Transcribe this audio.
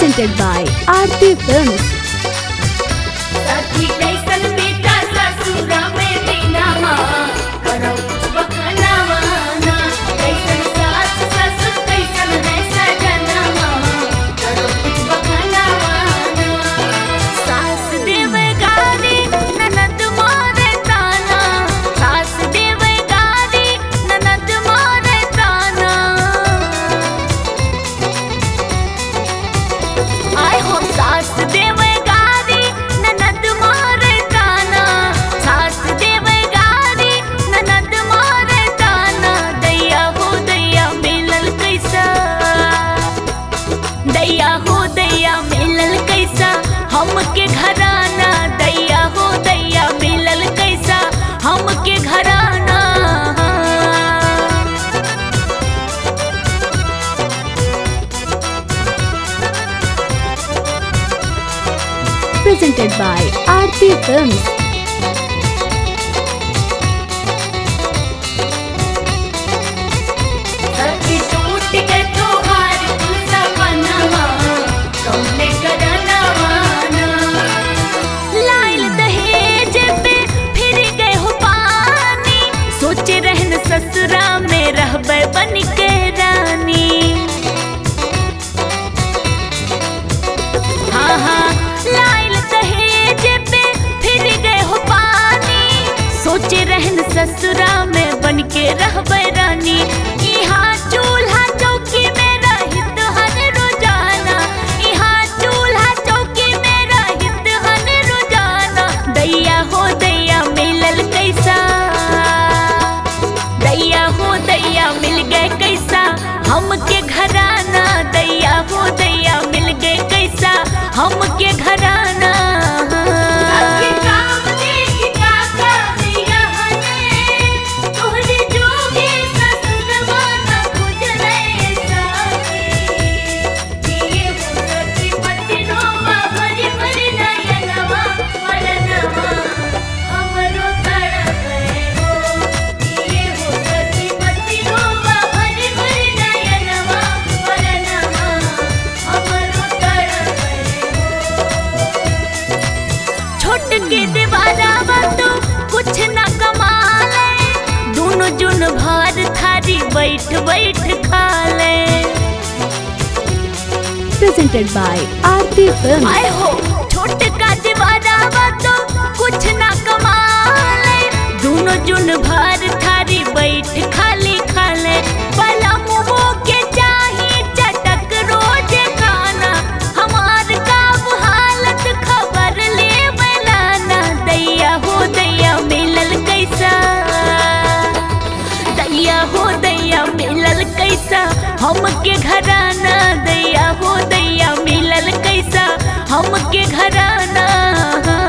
presented by Aarti Films. सखी कैसन बेटा ससुरा में दीनामा करौ बखनावा ना कैसन सास ससुर कैसन है सजनामा करौ बखनावा ना सास देवे गारी ननद मारे ताना सास देवे गारी ननद मारे ताना आय हो सास देवे गारी ननद मारे ताना सास देवे गारी ननद मारे ताना दैया हो दैया मिलल कैसा दैया हो दैया मिलल कैसा हमके घराना दैया हो दैया मिलल कैसा हमके घराना Presented by Aarti Films. सखी टूट के तोहार तुलसा बनवा कौने करनवा ना लाइल दहेज पे फिर गए हो पानी सोचे रहन ससुरा में रहबे बन के रानी हाँ हाँ लाइल दहेज पे फिर गए हो पानी सोचे रहन ससुरा में बन के रहबे रानी यहाँ चूल्हा चौकी में रहित हन रोजाना यहाँ चूल्हा चौकी में रहित हन रोजाना दैया हो दैया मिलल कैसा दैया हो दैया मिल गए कैसा हमके घराना दैया हो दैया मिल गए कैसा हमके घराना छोट के दीवारा तो कुछ न कमाले दोनों जुन भार थारी बैठ बैठ खा ले Presented by Aarti Films. आए हो छोट का दीवारा तो कुछ न कमाले दोनों जुन भार थारी बैठ खाली खा ले पला मुँह के चाही चटक रोज खाना हमार काब हालत खबर ले बनाना दैया हो दैया मिलल कैसा दैया हो दैया मिलल कैसा हमके घराना दैया हो दैया मिलल कैसा हमके घराना